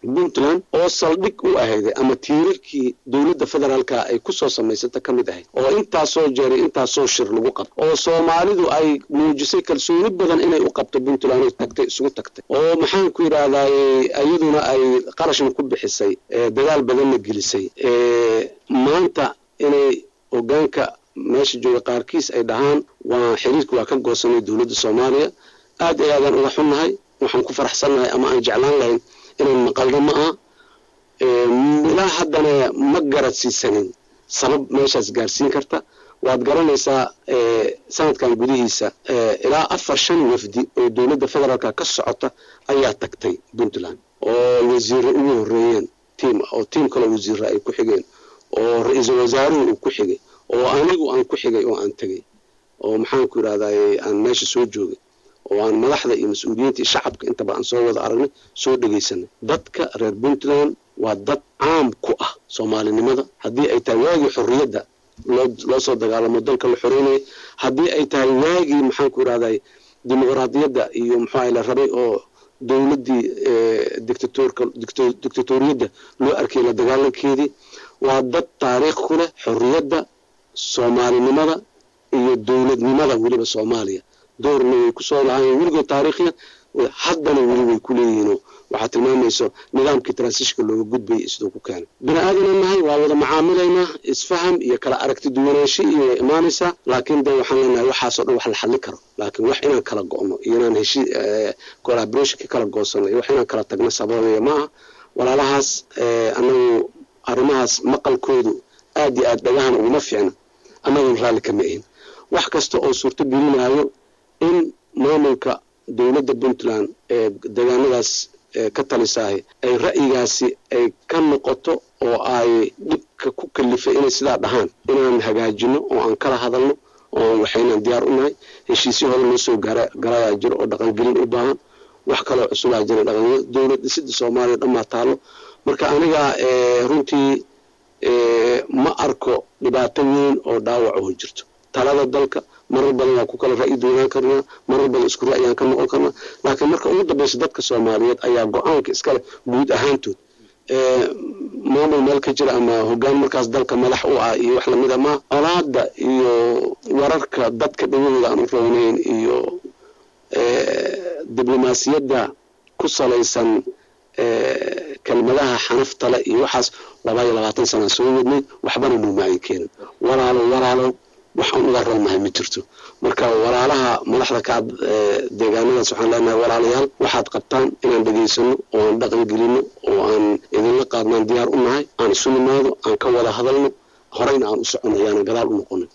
puntland oo saldhig u ahayday ama tiirarkii dowladda federaalka ay kusoo samaysata ka mid ahayd oo intaasoo jeeray intaasoo shir lagu qabto oo soomaalidu ay muujisay kalsooni badan inay u qabto puntland oo tagtay isugu tagtay oo maxaan ku yidhaahdaay iyaduna ay qarashna ku bixisay dadaal badanna gelisay maanta inay hogaanka meesha jooga qaarkiis ay dhahaan waa xiriirka waa ka goosanay dowladda soomaaliya aad iyo aadaan uga xunnahay waxaan ku faraxsannahay ama aan jeclaan lahayn inaan maqalno ma aha ilaa haddana ma garadsiisanin sabab meeshaas gaarsiin karta waad garanaysaa sanadkan gudihiisa ilaa afar shan wafdi oo dowladda federaalka ka socota ayaa tagtay puntland oo wasiire ugu horeeyeen tiim oo tiim kaloo wasiire ay ku xigeen oo ra-iisul wasaaruhu uu ku xigay oo anigu aan ku xigay oo aan tegay oo maxaan ku yidhahdaay aan meesha soo joogay oo aan madaxda iyo mas-uuliyiinta iyo shacabka intaba aan soo wada aragnay soo dhegaysanay dadka reer puntland waa dad caam ku ah soomaalinimada haddii ay tahay waagii xorriyadda loo loo soo dagaalamo dalka la xoreynaya haddii ay tahay waagii maxaan ku yidhahday dimuqraadiyadda iyo muxuu la rabay oo dowladdii dictatorka dictatoriyadda loo arkay la dagaalankeedii waa dad taariikh ku leh xorriyadda soomaalinimada iyo dowladnimada weliba soomaaliya doorna way kusoo lahaayeen weligood taariikhya haddana weli way ku leeyihiinoo waxaa tilmaamayso nidaamkii transishka looga gudbayay siduu ku keenay bini aadana nahay waa wada macaamilaynaa isfaham iyo kala aragti duwanaansho iyo way imaanaysaa laakiin de waxaan leenahay waxaasoo dhan wax la xallin karo laakiin wax inaan kala go'no iyo inaan heshi collaborationka kala goosano iyo wax inaan kala tagno sababaya maaha walaalahaas anagu arrimahaas maqalkoodu aad iyo aad dhagahan uguma fiicna annagun raalli kama ahin wax kasta oo suurto gelinayo in maamulka dowladda puntland ee deegaanadaas ka talisaahay ay ra'yigaasi ay ka noqoto oo ay dhibka ku kalifay inay sidaa dhahaan inaan hagaajino oo aan kala hadalno oo waxaynaan diyaar u nahay heshiisyo hore loo soo gaara garayaa jiro oo dhaqangelin u baahan wax kaloo cusubaa jira dhaqan dowlad dhisida soomaaliya dhammaa taalo marka aniga runtii ma arko dhibaato weyn oo dhaawac oo jirto talada dalka marar badan waa ku kala ra'yi duwanaan karnaa marar badan isku ra'yaan ka noqon karnaa laakiin marka ugu dambaysa dadka soomaaliyeed ayaa go-aanka iskale guud ahaantood maamul meel ka jira ama hogaan markaas dalka madax u ah iyo wax lamida ma colaada iyo wararka dadka dhawahooda aan u rownayn iyo diblomaasiyadda ku salaysan kelmadaha xanaftale iyo waxaas laba iyo labaatan sana soo wadnay waxbana nuumaayin keenin walaalo walaalo waxaan uga roonahay ma jirto marka walaalaha madaxda ka deegaanadaas waxaan leenahay walaalayaal waxaad qabtaan inaan dhegaysano oo aan dhaqan gelino oo aan idinla qaadnaan diyaar u nahay aan isu nimaado aan ka wada hadalno horeyna aan u socono ayaana gadaal u noqonin